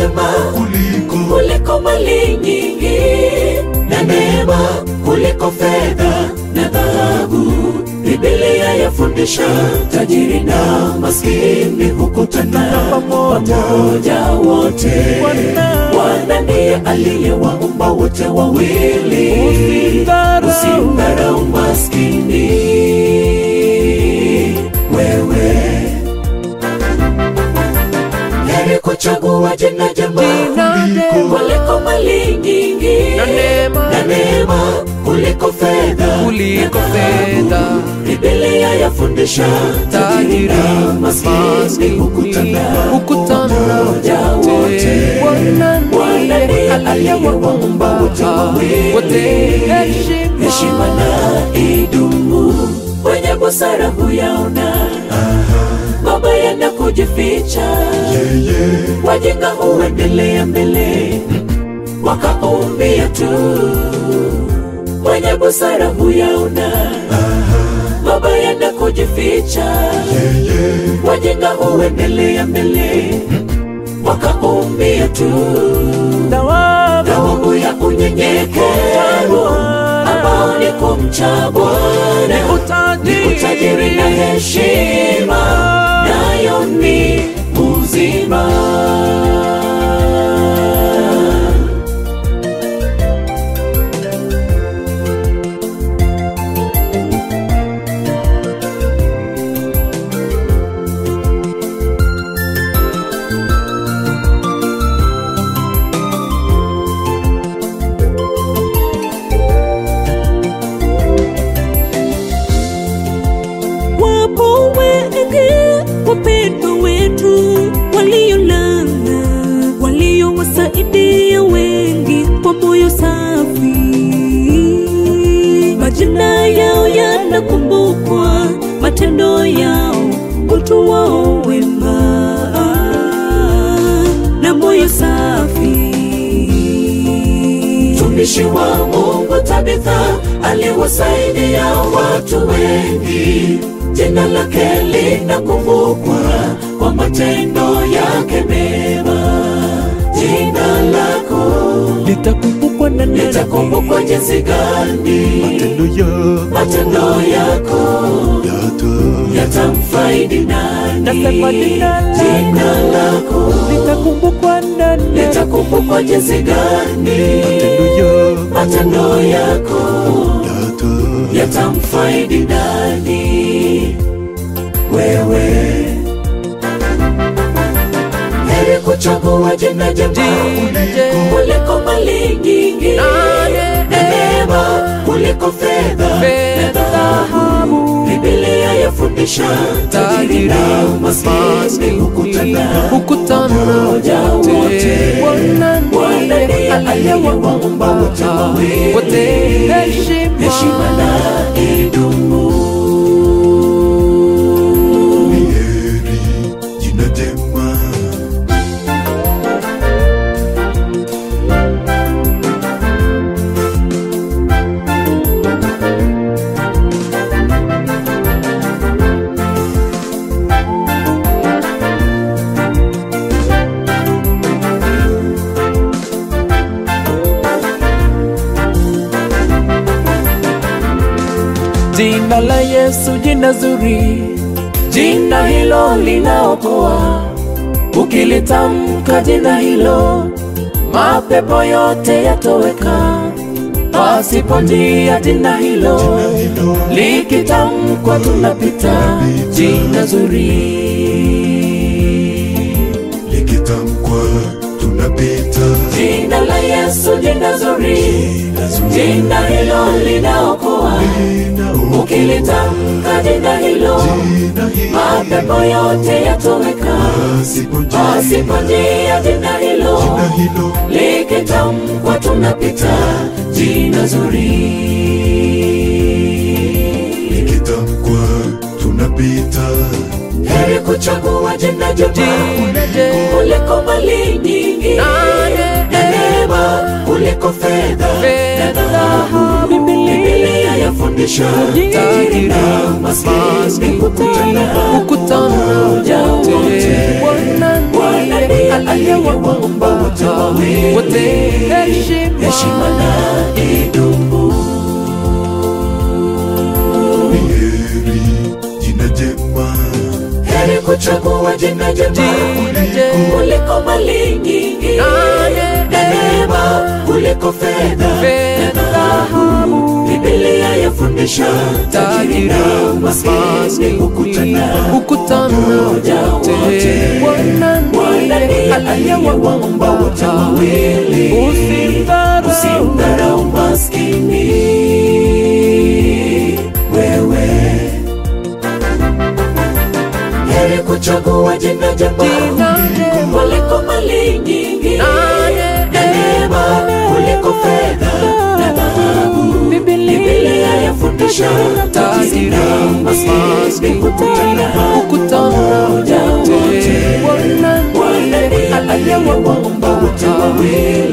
njema kuliko kuliko mali nyingi na neema kuliko fedha na dhahabu. Biblia yafundisha tajiri na maskini hukutana pamoja wote. Bwana ndiye aliyewaumba wote wawili, usimdharau maskini wewe heri kuchagua jina jema Jina jema. kuliko mali nyingi Na neema. na neema kuliko fedha Kuliko na dhahabu. fedha. Biblia yafundisha tajiri Tajiri na maskini maskini hukutana hukutana pamoja wote. wote. Bwana Bwana ndiye ndiye aliyewaumba aliyewaumba wote wawili. wote. Heshima. heshima na idumu, wenye busara huyaona mabaya na kujificha yeye wajinga huendelea mbele wakaumbia tu mwenye busara huyaona mabaya na kujificha yeye wajinga huendelea mbele wakaumbia tu thawabu ya unyenyekevu ambao ni kumcha Bwana ni utajiri na heshima nayo ni uzima. Wapo wengi wapendwa wetu waliolala, waliowasaidia wengi kwa moyo safi. Majina yao yanakumbukwa, matendo yao, utu wao wema na moyo safi. Mtumishi wa Mungu Tabitha aliwasaidia watu wengi, jina lake linakumbukwa kwa matendo yake mema. Jina lako litakumbukwa na nani? litakumbukwa jinsi gani, matendo ya matendo yako yata yatamfaidi nani? Nasema jina lako. Jina lako litakumbukwa na nani? litakumbukwa jinsi gani, matendo ya matendo yako yata yatamfaidi nani? Wewe heri kuchagua jina jema Jina jema. kuliko mali nyingi Na na neema kuliko fedha na Fedha, dhahabu. Biblia yafundisha tajiri na maskini hukutana hukutana pamoja wote. wote. Bwana Bwana ndiye ndiye aliyewaumba wote wawili. wote. Heshima. heshima na idumu. ni heri jina jema Jina la Yesu, jina zuri, jina hilo linaokoa. Ukilitamka jina hilo, mapepo yote yatoweka. Pasipo njia jina hilo, hilo likitamkwa tunapita. Jina zuri, likitamkwa tunapita Jina la Yesu, jina zuri, jina zuri jina hilo linaokoa. linaokoa Ukilitamka jina hilo, jina hili mapepo yote yatoweka. pasipo njia Pasipo njia jina hilo, jina hilo likitamkwa tunapita. Jina zuri. likitamkwa tunapita heri kuchagua jina jema Jina jema. kuliko mali nyingi Na na neema kuliko fedha na Fedha, dhahabu. Biblia. Biblia yafundisha tajiri na maskini hukutana hukutana pamoja wote. wote. Bwana Bwana ndiye ndiye aliyewaumba wote wawili, wote heshima heshima na idumu. ni heri jina jema Heri kuchagua jina jema Jina jema. kuliko mali nyingi Nane. na neema kuliko fedha na Fedha, dhahabu. Biblia yafundisha tajiri na maskini hukutana hukutana Pamoja wote. wote. Bwana Bwana ndiye ndiye aliyewaumba aliyewaumba wote wawili. Usimdharau. Usimdharau maskini wewe. Heri kuchagua jina jema Jina jema. kuliko mali nyingi Nane. na neema kuliko fedha na dhahabu. Biblia Biblia yafundisha tajiri na maskini hukutana hukutana pamoja wote. wote. Bwana Bwana ndiye ndiye aliyewaumba aliyewaumba wote wawili.